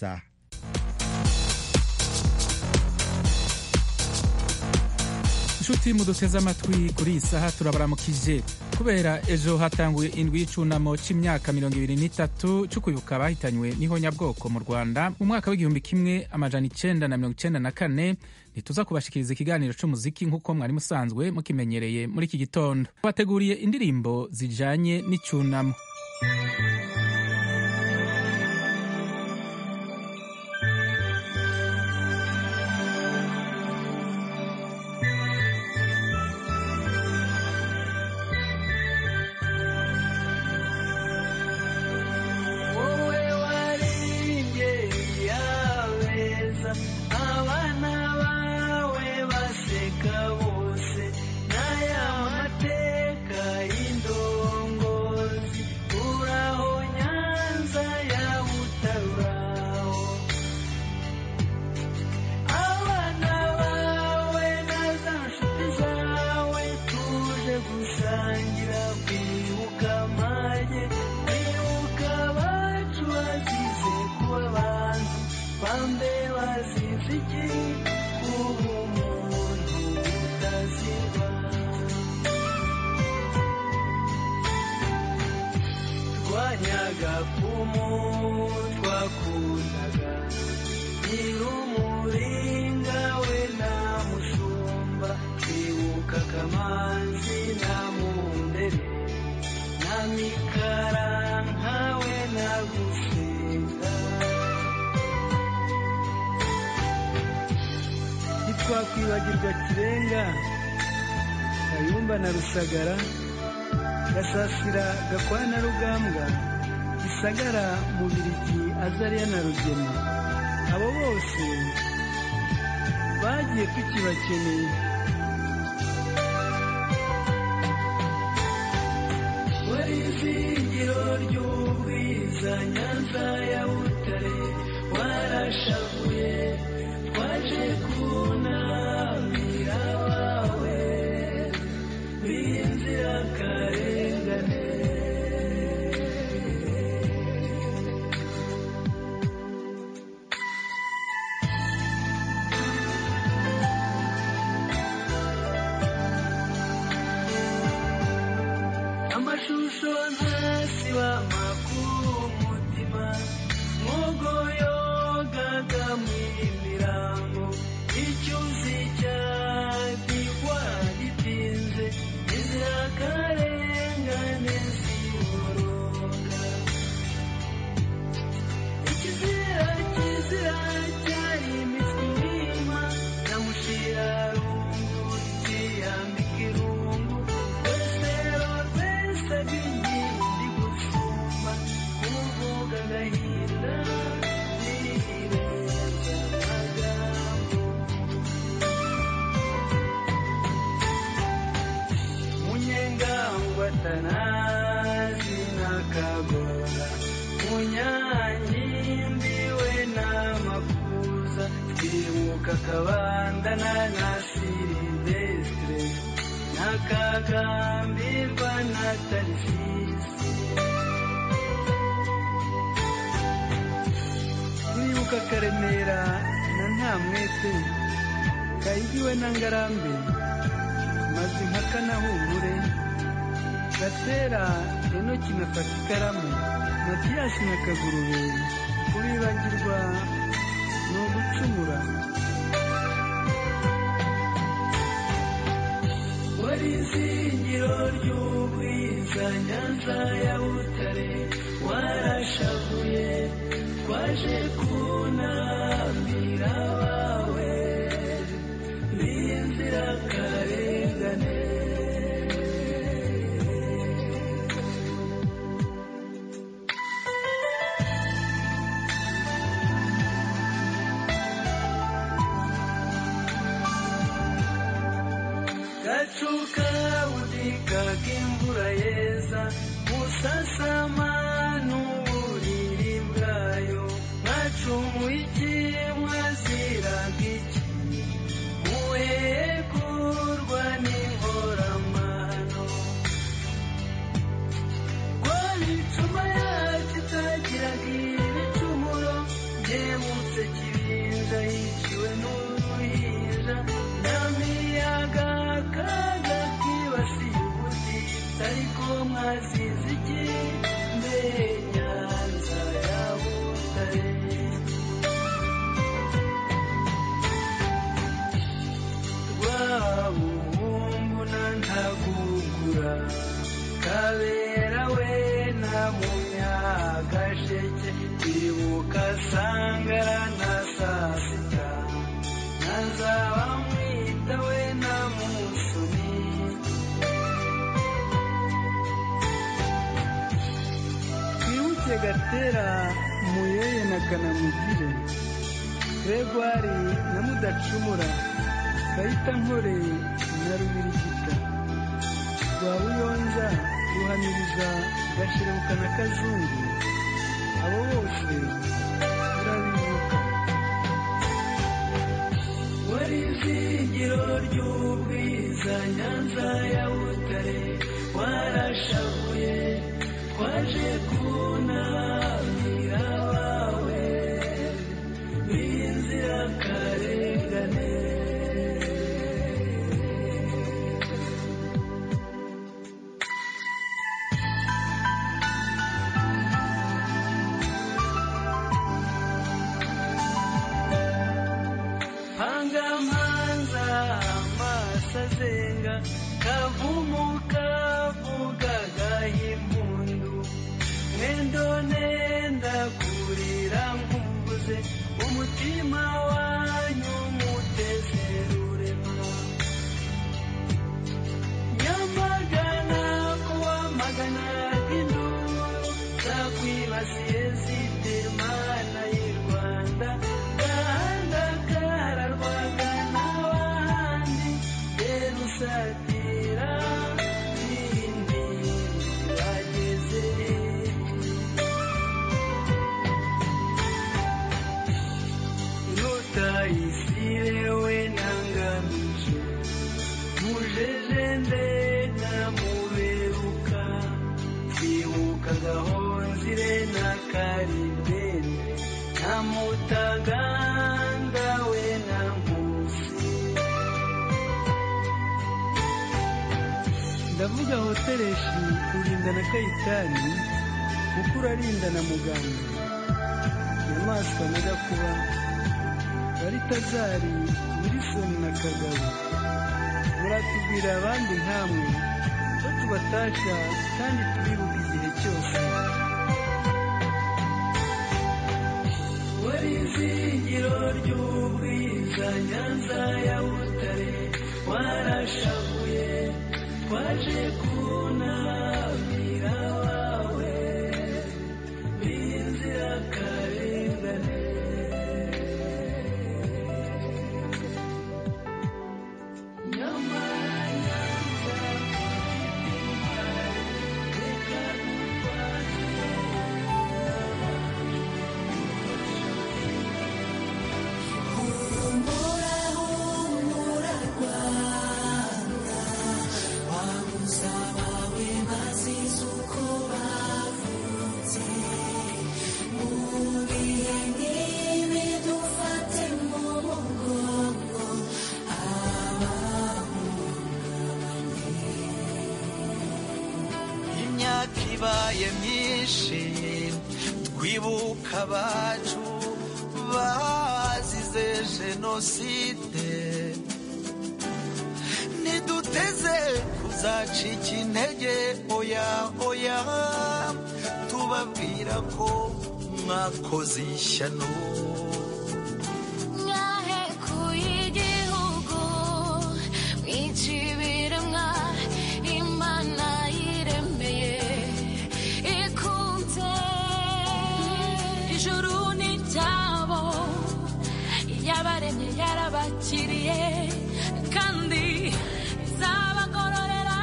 Sawa. inshuti muduteze amatwi kuri iyi saha turabaramukije kubera ejo hatanguye indwi y'icyunamo cy'imyaka mirongo ibiri n'itatu cyo kwibuka abahitanywe n'ihonyabwoko mu rwanda mu mwaka w'igihumbi kimwe amajana icyenda na mirongo icyenda na kane ntituza kubashikiriza ikiganiro cy'umuziki nk'uko mwari musanzwe mukimenyereye muri iki gitondo bateguriye indirimbo zijyanye n'icyunamo wowe warengeye abeza abana bawe baseka bose n'aya mateka y'indongozi uraho nyanza ya butabaho abana bawe na za nshuti zawe tuje gusangira kwibuka amage kwibuka abacu bazize kuba abantu bambe bazize iki kuba umuntu utazibana twanyaga kumu twakundaga nyirumuringa we na musumba kwibuka kamanzi na mundere na mikaranka we na gusenga ntitwakwibagirwa kirenga kayumba na rusagara gasasira gakwana rugambwa gisagara mubirigi azariya na rugema abo bose bagiye tukibakeneye wari izingiro ry'ubwiza nyanza ya butare warashavuye twaje kunamira abawe b'inzirakarengane amashusho ntasiba makuru mutima nkugo yogaga mu imirambo icyuzi cyagirwa gitinze inzirakarengane ziboroga ikizira kizira cyari imitwe inyuma nyamushira rungu ikiyambika irungu rwesero rwese rw'inkindi gusumba kuvuga agahinda ntirenza amagambo munyengangwatanazi n'akagora munyanyimbiwe n'amakuza twibuka akabandana na silivestre n'akagambirwa na tarifisi twibuka akaremera na nta mwete kayigiwe na ngarambe maze impaka na humure gatera enoki na fata ikaramu matiyasi na kagurube kubibagirwa ni ugucumura wari izingiro ry'ubwiza nyanza ya butare warashavuye twaje kunamira abawe b'inzirakarengane gacuka budika k'imvura yeza musasama n'uburiri bwayo mwacumuye iki mwaziraga iki muhekurwa n'inkoramano rwari icuma yacu itagiraga ibicumuro yewe yagize kibinja yiciwe n'uruhinja nta miyaga kaga kibasiye ubutita ariko mwazize iki mbere nyanza ya butare rwabuhungu na ntagugura kabera we na munyagasheke ibuka sangara na sasita na nzabamwita we na musoni twibuke gatera muyeye na kanamugire gregwari na mudacumura kayita nkore na rubirigita rwa buyonza ruhamiriza gashirebuka na kazungu abo bose turabibuka wari izingiro ry'ubwiza nyanza ya butare warashavuye twaje kunamira abawe b'inzirakarengane pangamanza amaso azenga kavumu kavuga gahimpundu mwendo nenda kurira nkumbuze umutima wanyu mutezerurema nyamagana kuwamagana induru zakwibasiye zitemana y'i rwanda gahanda kararwaga n'abandi yerusatira indi bageze inyota isirewe nangamije mujejende namuberuka nzibuka gahonzire na karibene na mutaganda we na nkusi ndavuga hotereshi kurinda na kayitani mukuru arinda na muganga inyamaswa na gakuba baritazari wilisoni na kagabo muratubwira abandi nkamwe ko tubatasha kandi tubibuka igihe cyose wari izingiro ry'ubwiza nyanza ya butare warashavuye twaje kunamira wawe b'inzirakarengane imyaka ibaye myinshi twibuka abacu bazize jenoside ntiduteze kuzaca intege oya oya tubabwira ko mwakoze ishyano mwahekuye igihugu mwikibiremwa imana yiremeye ikunze ijuru ni ryabo yabaremye yarabakiriye kandi izabagororera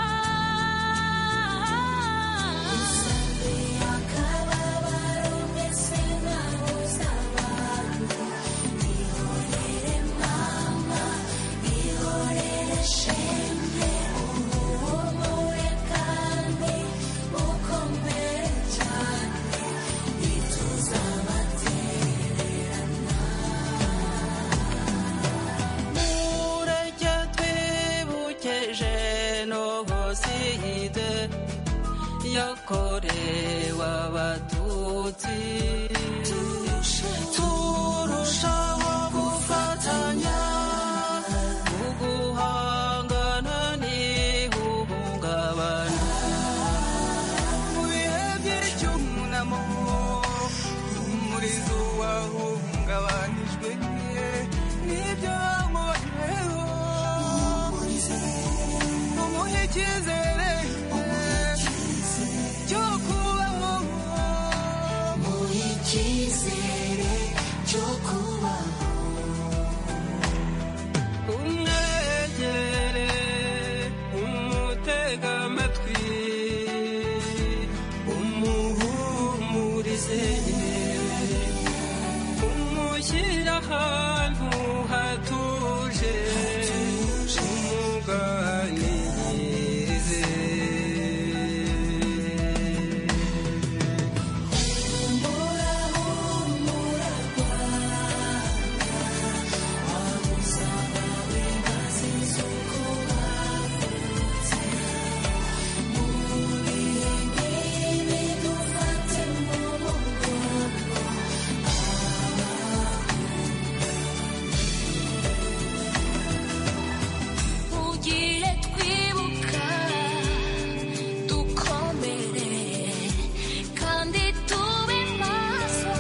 yakorewe abatutsi turushaho gufatanya mu guhangana n'ihungabana mu bihe by'icyunamo umurizo wahungabanijwe n'ibyo bamuboneyeho umuhe icyizere cyo kubaho umwegere umutega amatwi umuhumurize umushyire ahantu hatuje umuganirize ugiye twibuka dukomere kandi tube maso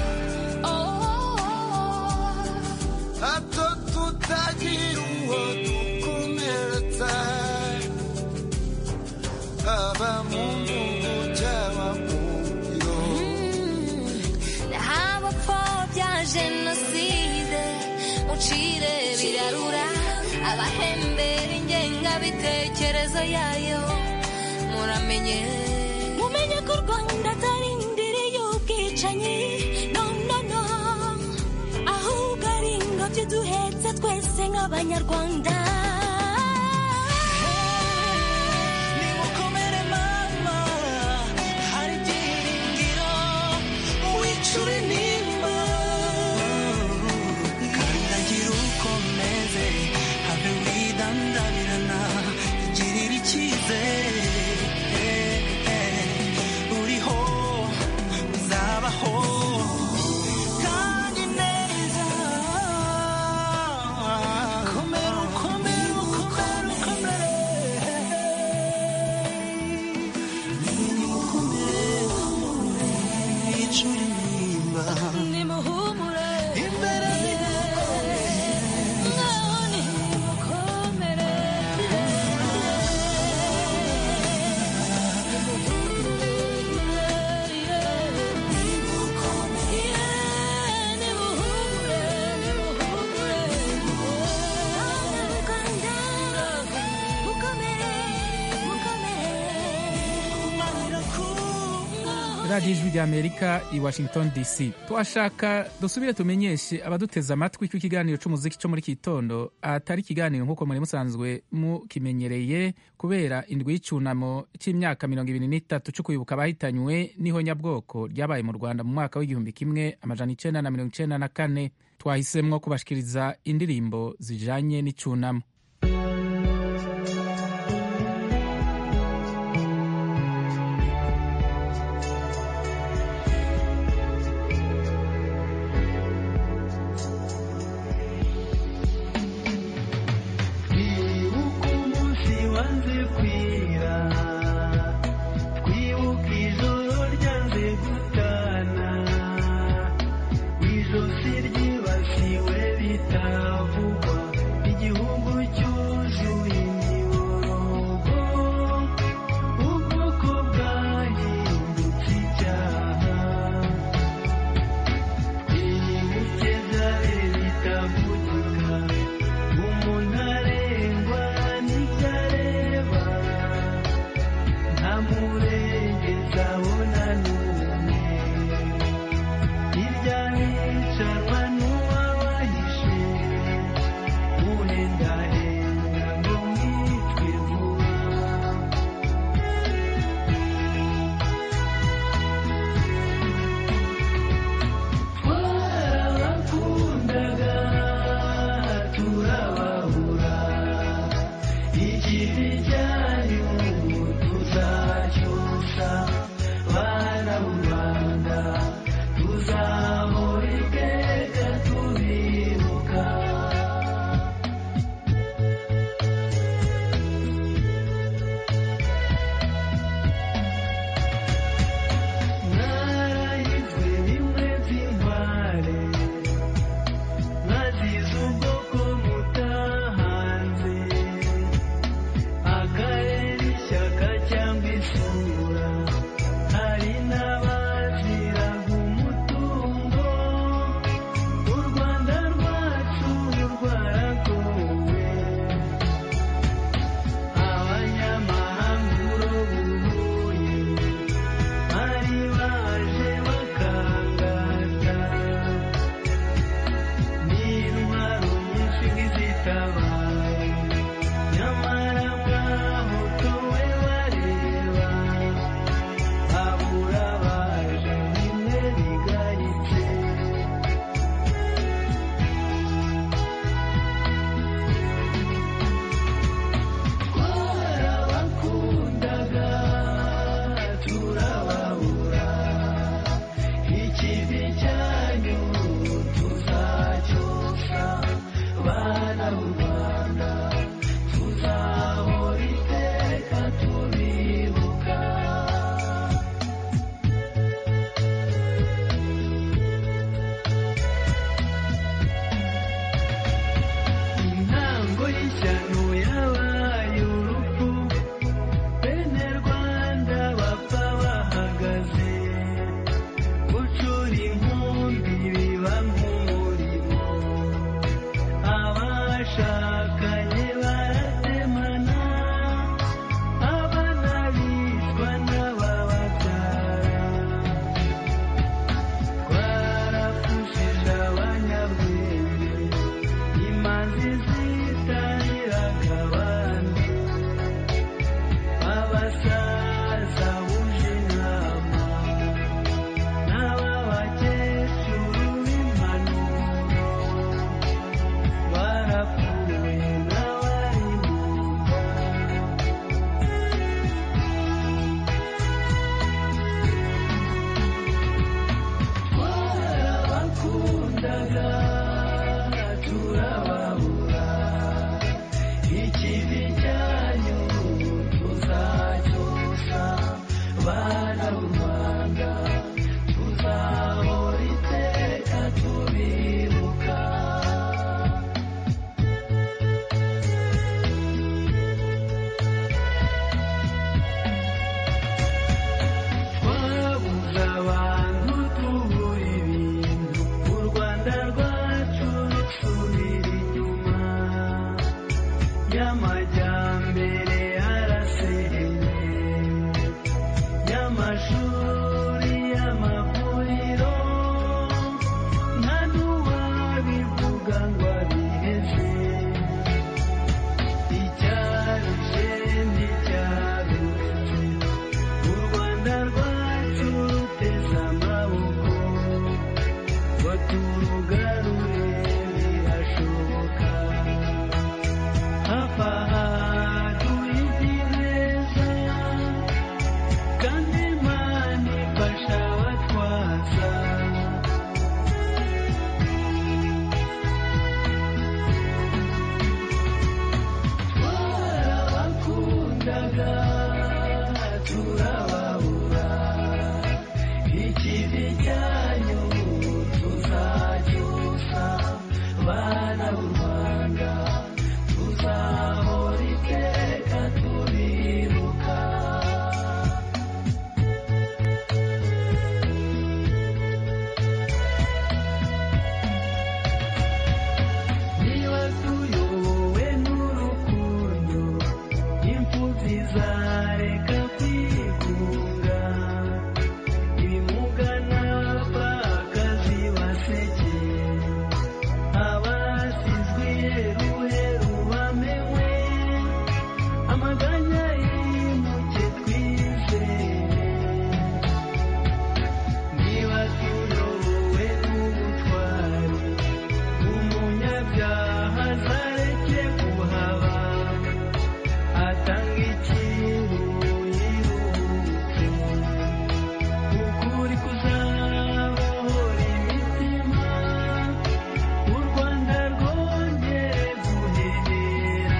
hato tutagira uwo dukomeretsa haba mu ntungu cyangwa mu biro abapfa bya jenoside ucire birarura abahembera ingengabitekerezo yayo muramenye mumenye ko u rwanda atari indiri y'ubwicanyi no no no ahubwo ari ingobyi duhetse twese nk'abanyarwanda nimukomere mama hari ibyiringiro wicure nimba kandagira ukomeze habe widandabirana igirira icyizere uriho uzabaho kandi neza komera ukomere ukomere ukomere nimuhumure imbere mwaho nimukomere radiyo ijwi ry'amerika i washington dc twashaka dusubire tumenyeshe abaduteze amatwi ko ikiganiro cy'umuziki cyo muri iki gitondo atari ikiganiro nk'uko muri musanzwe mukimenyereye kubera indwi y'icyunamo cy'imyaka mirongo ibiri n'itatu cyo kwibuka abahitanywe n'ihonyabwoko ryabaye mu rwanda mu mwaka w'igihumbi kimwe amajana icyenda na mirongo icyenda na kane twahisemwo kubashikiriza indirimbo zijanye n'icyunamo twibuke umunsi wanze kwira twibuke ijoro ryanze gutana ijosi ryibasiwe bitavugwa igihugu turababura ikivi cyanyu tuzacyosa bana b'u rwanda tuzahora iteka tubibuka twabuze abantu tubura ibintu u rwanda rwacu rusubira inyuma y'amajyambere arasereye y'amashuri y'amavuriro nta n'uwabivuga ngo abiheze icyarushe nticyaruretse u rwanda rwacu ruteze amaboko ngo turugarure birashoboka hafi aha tuzi neza kandi imana ifasha abatwaza twarabakundaga turababura ikivi cyanyu tuzacyusa bana b'u rwanda tuzahora iteka tubibuka niba tuyobowe n'urukundo imfubyi zareka kwigunga ibimuga n'abapfakazi basekeye abasizwe iheruheru bamenwe amaganya yimuke twizeye niba tuyobowe n'ubutwari umunyabyaha azareke kuhaba atanga ikintu yiruhutse ukuri kuzabohora imitima u rwanda rwongere guhera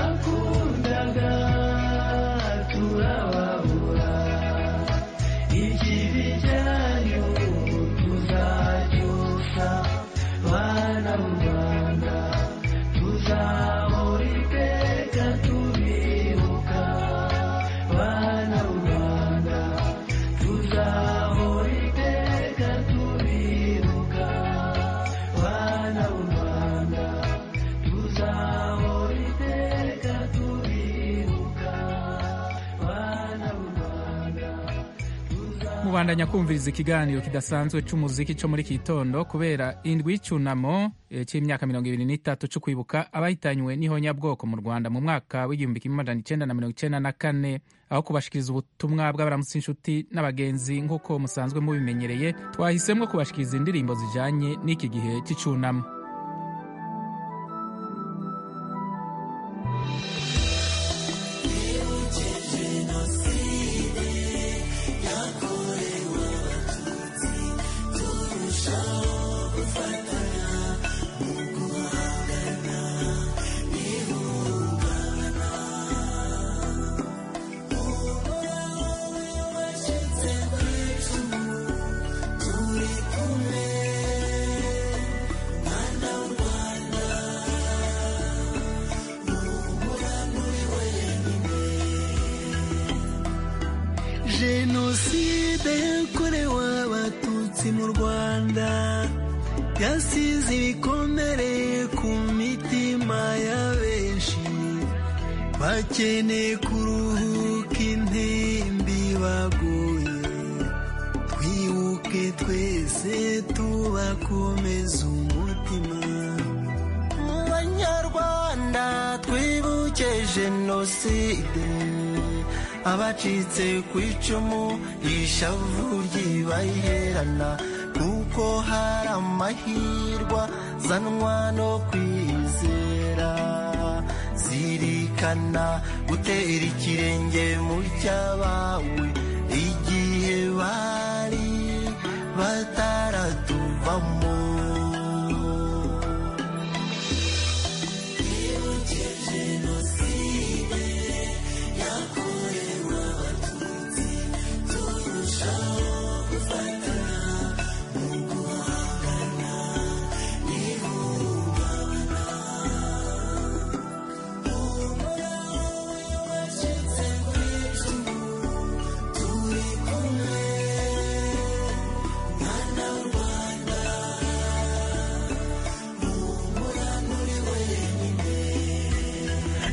twarabakundaga turababura ikibi cyanyu tuzacyusa bana b'u rwanda tuzahora iteka tubibuka bana b'u rwanda tuzahora iteka tubibuka bana b'u rwanda tuzahora iteka tubibuka bana b'u rwanda mubandanya kumviriza ikiganiro kidasanzwe cy'umuziki cyo muri iki gitondo kubera indwi y'icyunamo eh, cy'imyaka mirongo ibiri n'itatu cyo kwibuka abahitanywe n'ihonyabwoko mu rwanda mu mwaka w'igihumbi kimwe magana icyenda na mirongo icyenda na kane aho kubashikiriza ubutumwa bw'abaramutse inshuti n'abagenzi nk'uko musanzwe mubimenyereye twahisemo kubashikiriza indirimbo zijyanye n'iki gihe cy'icyunamo jenoside yakorewe abatutsi mu rwanda yasize ibikomere ku mitima ya benshi bakeneye kuruhuka intimbi baguye twibuke twese tubakomeza umutima mu banyarwanda twibuke jenoside abacitse ku icumu ishavu ry'ibaherana kuko hari amahirwa zanwa no kwizera zirikana gutera ikirenge mu cyabawe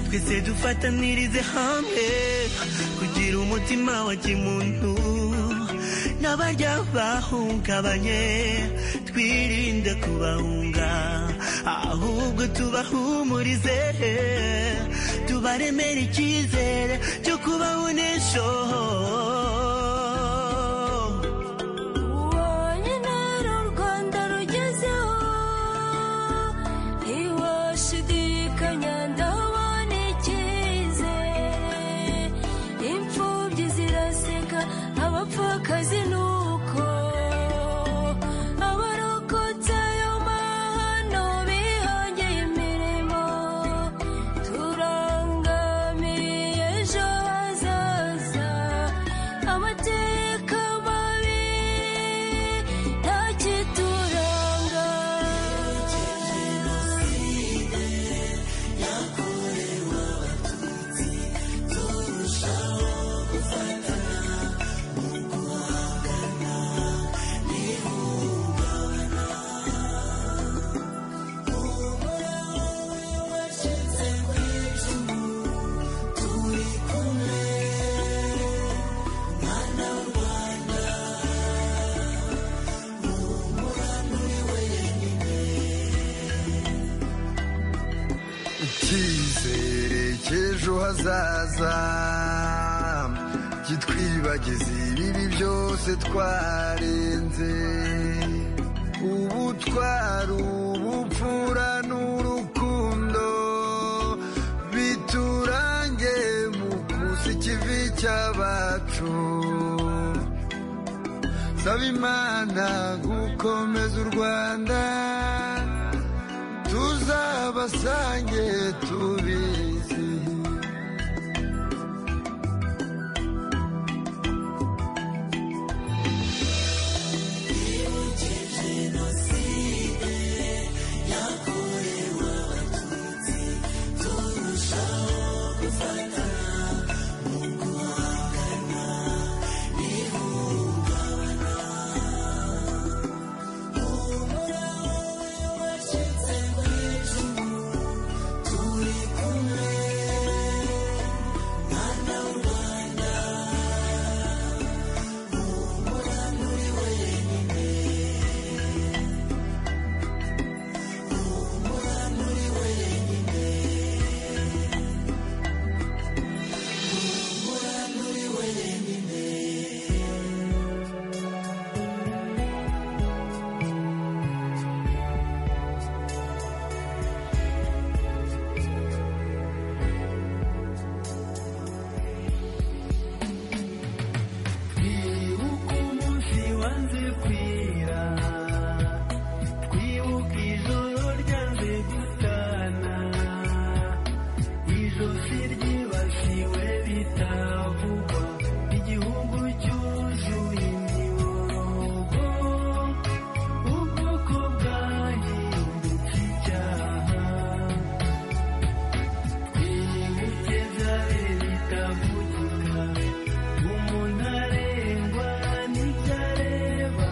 twese dufatanirize hamwe kugira umutima wa kimuntu n'abarya bahungabanye twirinde kubahunga ahubwo tubahumurize tubaremere icyizere cyo kubaho n'ejo Wonyine ru Rwanda rugezeho ntiwashidikanya ndabona icyizere imfubyi ziraseka abapfakazi nuko abarokotse ayo mahano bihongeye imirimo turangamiye ejo hazaza amateka mabi ntakituranga icyizere cy'ejo hazaza kitwibagize ibibi byose twarenze ubutwari ubupfura n'urukundo biturange mu kusi ikivi cy'abacu saba imana gukomeza u rwanda tuzabasange tubizi Twibuke umunsi wanze kwira twibuke ijoro ryanze gutana ijosi ryibasiwe bitavugwa igihugu cyuzuye imirongo ubwoko bwahindutse icyaha twibuke byari bitavugika umuntu arengwa n'icyo areba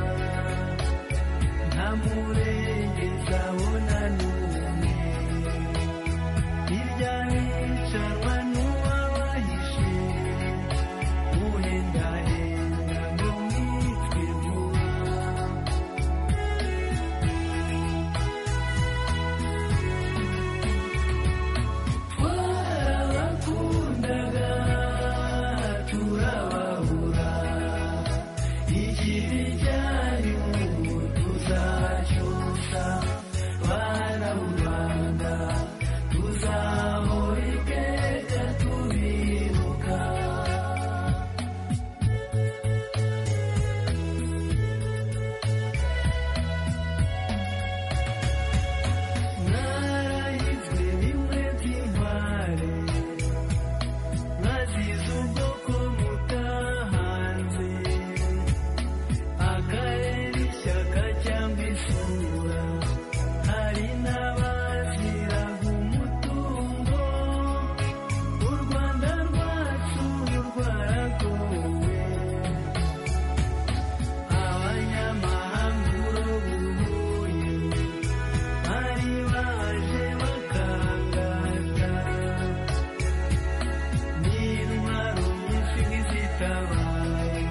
byabaye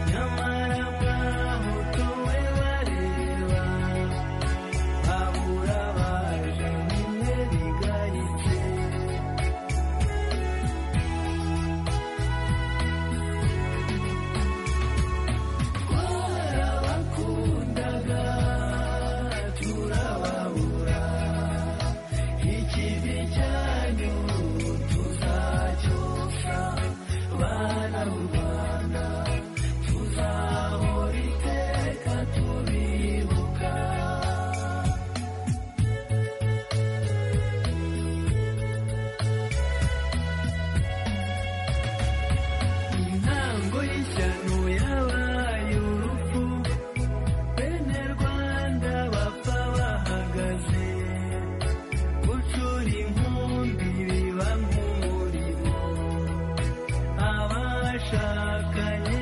nyamara bwaho tuwe bareba abura baje bimwe bigaritse twarabakundaga turababura ikibi cyanyu tuzacyosa bana mu rwanda tuzahora iteka tubibuka intango y'ishyano yabaye urupfu bene rwanda bapfa bahagaze gucura inkumbi biba nk'umurimo abashakanye